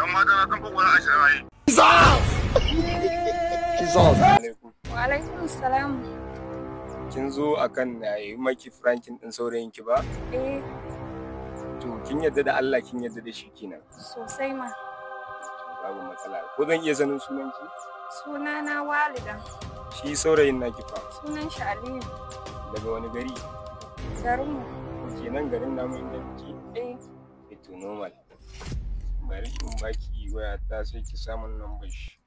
Yan mata na san kokola ashirin ayi. alaikum Wa alaikum salam. kin zo akan na yi maki frankin din saurayin ki ba Eh, to kin yadda da Allah kin yadda da shi kenan sosai ma. babu matsala ko zan iya sanin sunan ki Sunana Walida. shi saurayin naki fa Sunan shi Aliyu. daga wani gari Garinmu. kenan garin namu inda muke Eh, ito normal bari in baki waya ta sai ki samun number shi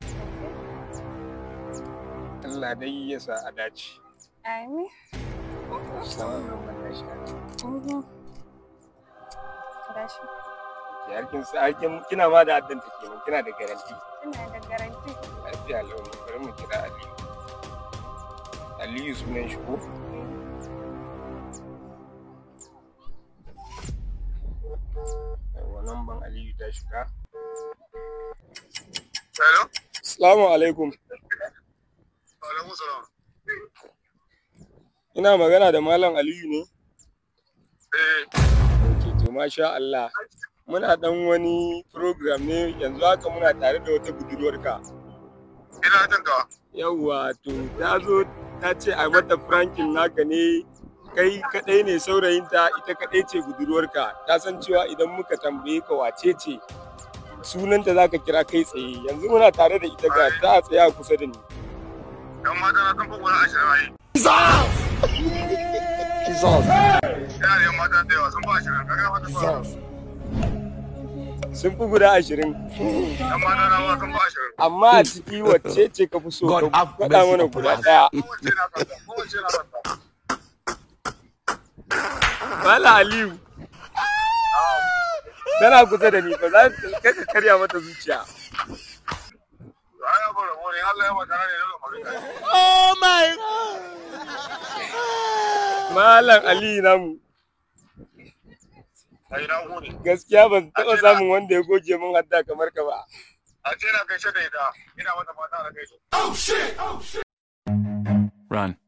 Allah dai ya sa a dace Amin. samun number na shi Mhm. Gashi. har kin sa har kin kina ma da addanta kenan kina da garanti Ina da garanti. lafiya launi bari mu kira Aliyu Aliyu sunan shi ko yawa namban Aliyu ta shiga Hello? Assalamu alaikum Alaikum salam. ina magana da Malam Aliyu ne Eh, Ok, to masha Allah. Muna ɗan wani program ne yanzu haka muna tare da wata budurwarka. ina jin ka. Yawwa, to ta zo ta ce a mata frankin naka ne kai kaɗai ne saurayinta ita kaɗai ce budurwarka. Ta san cewa idan muka tambaye ka wace ce sunanta za ka kira kai tsaye. Yanzu muna tare da ita ga ta tsaya kusa da ni. Yan mata na san kokola ashirin ayi. Ina da yan mata da yawa sun ba ashirin. Kaga mata ba. Sun fi guda ashirin. Yan mata na ma sun ba ashirin. Amma a ciki wacce ce ka fi so God ka have faɗa mercy mana upon guda us. ɗaya. Kowace na kanta. Kowace na kanta. Mala Aliyu. Tana kusa da ni ba za ka ka karya mata zuciya. Ai abu rabo ne Allah ya mata ne dole mu rika. Malam Aliyu namu Ai na gode. gaskiya ban taɓa samun wanda ya goge min hadda kamar ka ba. A ce na gaishe da ita. Ina mata fata da gaishe. Run.